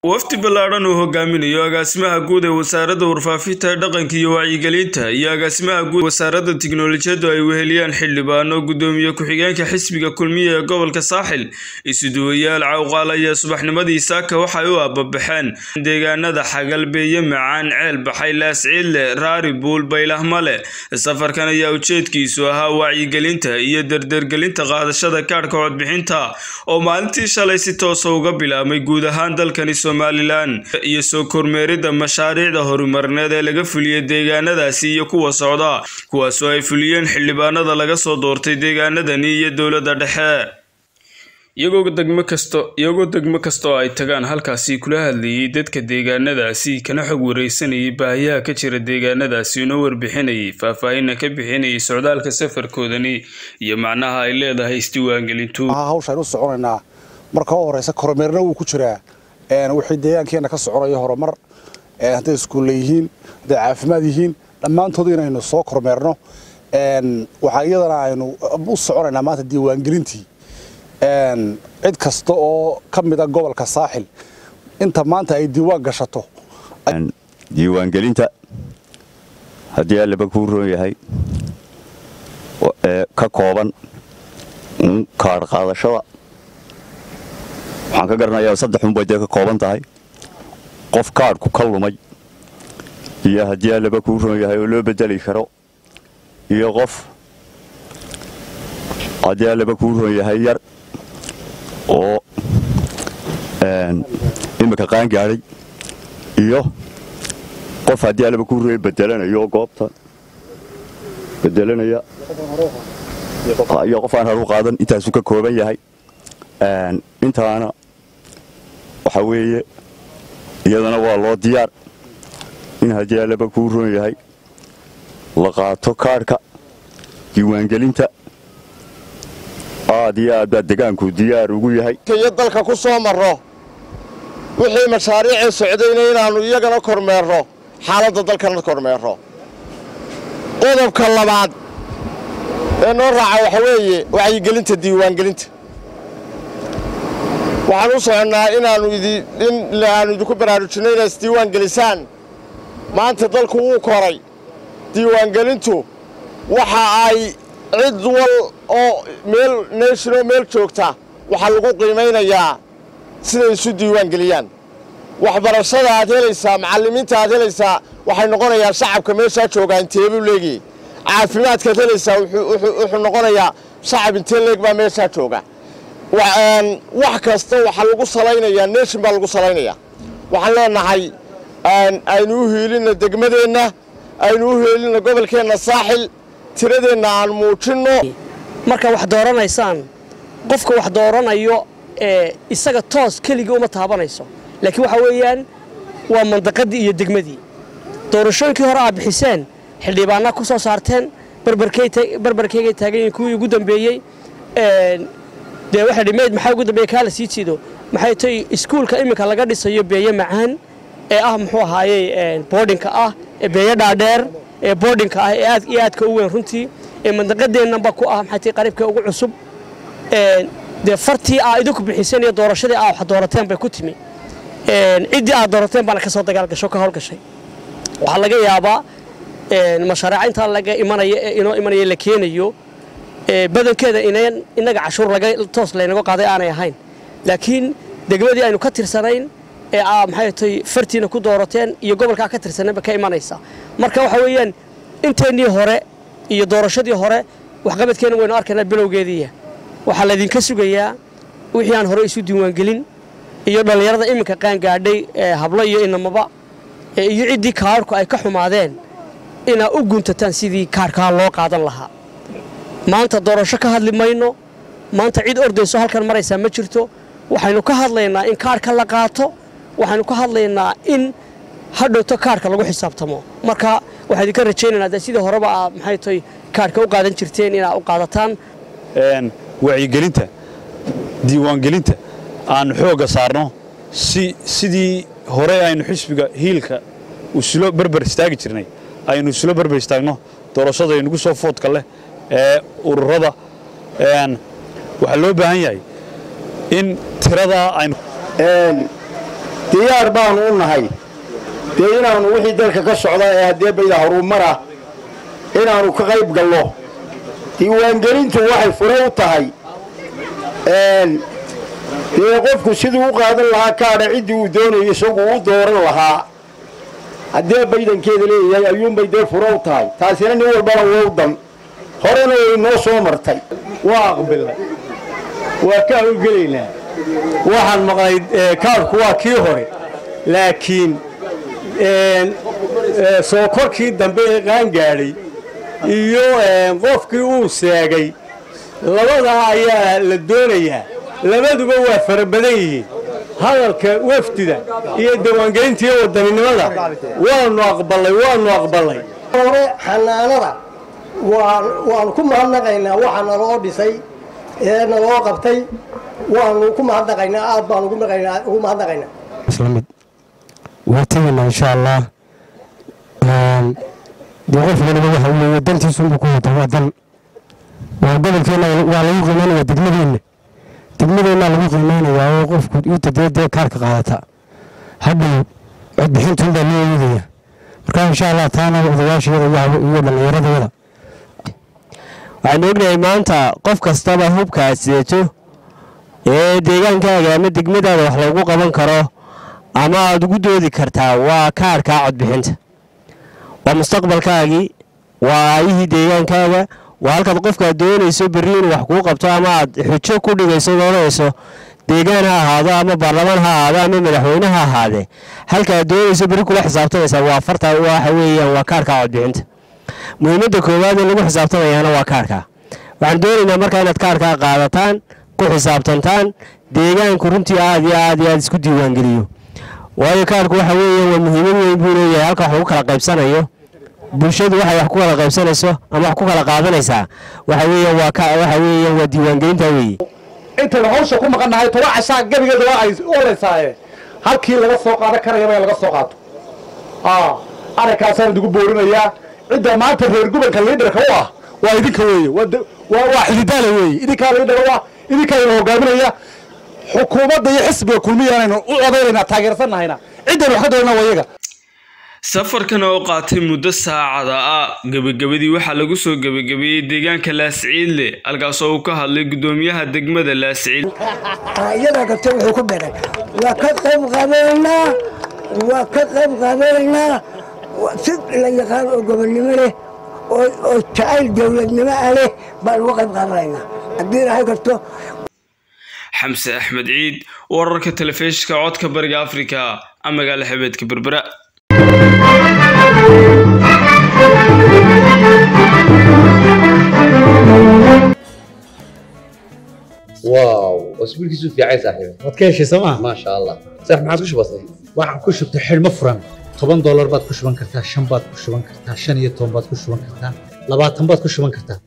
wafdi ballaadhan uu hogaaminayo agaasimaha guud ee wasaaradda warfaafinta dhaqanka iyo wacyigelinta iyo agaasimaha guud wasaaradda tiknolojiyaddu ay weheliyaan xildhibaano gudoomiye ku-xigeenka xisbiga kulmiya ee gobolka saaxil isuduwayaal cawqaal ayaa subaxnimadii saaka waxay u ababaxeen deegaanada xagalbeeye macaan ceel baxay laasciille raari buul baylahmale safarkan ayaa ujeedkiisu ahaa wacyigelinta iyo dardargelinta qaadashada kaadhka codbixinta oo maalintii shalay si toosa uga bilaabmay guud ahaan dalkani somalilan iyo soo kormeeridda mashaariicda horumarineed ee laga fuliyey deegaanadaasi iyo kuwa socda kuwaasoo ay fuliyeen xildhibaanada laga soo doortay deegaanadani iyo dowladda dhexe iyagoo degmo kasto iyagoo degmo kasta oo ay tagaan halkaasi kula hadlayay dadka deegaanadaasi kana xog wareysanayay baahiyaha ka jira deegaanadaasi una warbixinayay faahfaahinna ka bixinayay socdaalka safarkoodani iyo macnaha ay leedahay isdiiwaangelintu hawshaan u soconaynaa marka u horeysa kormeerna wuu ku jiraa wixii deegaankeena ka soconayo horumar hadday iskuulle yihiin hadday caafimaad yihiin dhammaantood inaynu soo kormeerno waxaa iyadana aynu u soconaynaa maanta diiwaangelintii cid kasta oo ka mida gobolka saaxil inta maanta ay diiwaan gashato diiwaangelinta haddii allaba kuu roon yahay ka kooban kaadh qaadashada waxaan ka garanayaa saddex unbay dee ka kooban tahay qof kaadhku ka lumay iyo haddii allaba kuu roon yahay oo loo bedeli karo iyo qof haddii allaba kuu roon yahay yar oo imika qaan gaadhay iyo qof haddii allaba kuu roon bedelanayo goobta bedelanaya iyo qof aan haru qaadan intaasuu ka kooban yahay intaana waxa weeye iyadana waa loo diyaar in haddii allaba kuu roon yahay la qaato kaadhka diiwaangelinta aad iyo aad baa degaanku diyaar ugu yahay iyo dalka ku soo marro wixii mashaariicii socdayna inaannu iyagana kormeerno xaaladda dalkana kormeerno qodobka labaad ee noo raaca waxa weeye wacyigelinta diiwaangelinta waxaan u soconnaa inaannu inaannu idinku baraarujinno inaad isdiiwaan gelisaan maanta dalku wuu koray diiwaangelintu waxa ay cid wal oo meel neeshinoo meel joogta waxaa lagu qiimaynayaa siday isu diiwaan geliyaan waxbarashada aad helaysaa macallimiinta aad helaysaa waxay noqonayaa shacabka meeshaa joogaa inteebuu leegiyey caafimaadkaad helaysaa wuxuu noqonayaa shacab intee leeg baa meeshaa jooga wax kasta waxaa lagu salaynayaa neeshin baa lagu salaynayaa waxaan leenahay aynu u hiilinna degmadeenna aynu u hiilinna gobolkeenna saaxil tiradeenna aan muujinno markaa wax dooranaysaan qofka wax dooranayo isaga toos keligii uma taabanayso laakiin waxa weeyaan waa mandaqadii iyo degmadii doorashooyinkii hore aad bixiseen xildhibaanaa ku soo saarteen barbarkeygay taaganyihin kuwii ugu dambeeyey dee waxay dhimeyd maxaa ugu dambeeye kaa la sii jiido maxay tay iskuulka iminka laga dhisayo beeye macaan ee ah muxuu ahaayey boodhinka ah ee beeye dhaadheer ee boodhinka ah ee aad iyo aadka u weyn runtii ee mandaqadeennanba ku ah maxay tay qaribka ugu cusub dee fartii aa idinku bixiseen iyo doorashadii aa wax doorateen bay ku timi ciddii aad doorateen baana ka soo dagaalgasho ka howlgashay waxaa laga yaabaa mashaariica intaa laga imanaya ee inoo imanaya la keenayo badankeeda inaga cashuur laga toos laynaga qaaday aanay ahayn laakiin degmadii aynu ka tirsanayn ee aa maxay tay fartiina ku doorateen iyo gobolkaa ka tirsanayba ka imanaysa marka waxa weeyaan inteennii hore iyo doorashadii hore waxqabadkeenna waynu arkaynaa bilowgeediiya waxaa laydinka sugayaa wixii aan hore isu diiwaangelin iyo dhallinyarada iminka qaangaadhay hablo iyo inamaba iyo ciddii kaadhku ay ka xumaadeen inaa u guntataan sidii kaadhkaa loo qaadan lahaa maanta doorasho ka hadli mayno maanta cid ordayso halkan maraysaa ma jirto waxaynu ka hadlaynaa in kaadhka la qaato waxaynu ka hadlaynaa in hadhowto kaadhka lagu xisaabtamo marka waxaa idinka rajaynaynaa dee sidii horeba aad maxay tay kaadhka u qaadan jirteen inaad u qaadataan wacyigelinta diiwaangelinta aanu xoogga saarno si sidii hore aynu xisbiga hiilka islo barbar istaagi jirnay aynu islo barbar istaagno doorashada inagu soo foodka leh ee ururada waxaa loo baahan yahay in tiradaa aynu diyaar baanu u nahay dee inaannu wixii dalka ka socda ee haddee bayda horumara inaannu ka qayb gallo diiwaangelintu waxay fure u tahay dee qofku siduu u qaadan lahaa kaadha ciddii uu doonayo isagu u dooran lahaa haddee baydankeeda leeyahay ayuunbay dee fure u tahay taasina nin walbana wowdan horena way noo soo martay waa aqbilnay waa ka hawlgelaynaa waxaan maqlay kaadhku waa kii hore laakiin soo korkii dambe ee qaangaadhay iyo qofkii uu seegay labadaa ayaa la doonayaa labaduba waa fara badan yihiin hadalka wafdida iyo diiwaangelinta iyo wadaninimada waanu aqbalay waanu aqbalay hore xanaanada waanu ku mahadnaqaynaa waxa naloo dhisay ee naloo qabtay waanu ku mahadnaqaynaa aad baanu ugu mahadnaqaynaa islamid waa tegaynaa insha allah dee qof waliba waxa weeye dantiisunbuu ku wata waa dan waa gobolkeenna waa lagu qiimaynaya degmadeenna degmadeennaa lagu qiimaynayaa oo qofku inta dee dee kaarka qaadata hadhow codbixintuunbaa loo eegaya marka insha allah taana odayaasheeda iyo dhallinyaradooda waxaanu ognahay maanta qof kastaba hubka aad sidato ee deegaankaaga ama degmadaada wax loogu qaban karo ama aad ugu doodi kartaa waa kaarhkaa codbixinta waa mustaqbalkaagii waa aayihii deegaankaaga waa halkaad qofkaad doonayso berri inuu wax kuu qabto ama aad xujo ku dhigayso doonayso deegaan ha ahaado ama baarlamaan ha ahaado ama madaxweyne ha ahaadee halkaaad doonayso berri kula xisaabtamaysaa waa farta waxa weeyaan waa kaarhkaa codbixinta muhiimadda koowaad ee lagu xisaabtamayaana waa kaarhkaa waxaan doonaynaa markaa inaad kaarhkaa qaadataan ku xisaabtantaan deegaanku runtii aad iyo aad iyo aad isku diiwaangeliyo waayo kaarhku waxa weeyaan waa muhiimad weyn buu leeyahay halka wax lagu kala qaybsanayo bulshadu waxay wax ku kala qaybsanayso ama wax ku kala qaadanaysaa waxa weeyaan waa waxa weeyaan waa diiwaangelinta weeye intaynu hawsha ku maqannahay toba cashaa gebigeeda waa ay oleysaaye halkii laga soo qaadan karayaba in laga soo qaato arrinkaasaan idigu boorinayaa cidda maanta reer gobolka liidarka u ah waa idinka weeye waa xididaala weeye idinkaa liidhara waa idinkaa ina hogaaminaya xukuumadda iyo xisbiga kulmiyaanaynu u odaynaynaa taageersannahayna ciddaynu wax ka doonana waa iyaga safarkan oo qaatay muddo saacada ah gebagabadii waxaa lagu soo gebagabeeyey deegaanka laasciidle halkaasoo uu ka hadlay guddoomiyaha degmada laasciid iyadaa gabta wuxuu ku beray waa ka qayb qaadanaynaa waa ka qayb qaadanaynaa si la yaqaan oo gobonnimo leh oo jacayl dowladnimo ah leh baan uga qayb qaadanaynaa haddii ilahay karto xamse axmed ciid wararka telefishinka codka bariga afrika magaala xabeedka berbera واو اسبوعك في عين صاحبي waad ka heshay sooma ما شاء الله صح ما عادش بسيط waxaan ku shubtay xidhmo furan toban doolar baad ku shuban kartaa shan baad ku shuban kartaa shan iyo toban baad ku shuban kartaa labaatan baad ku shuban kartaa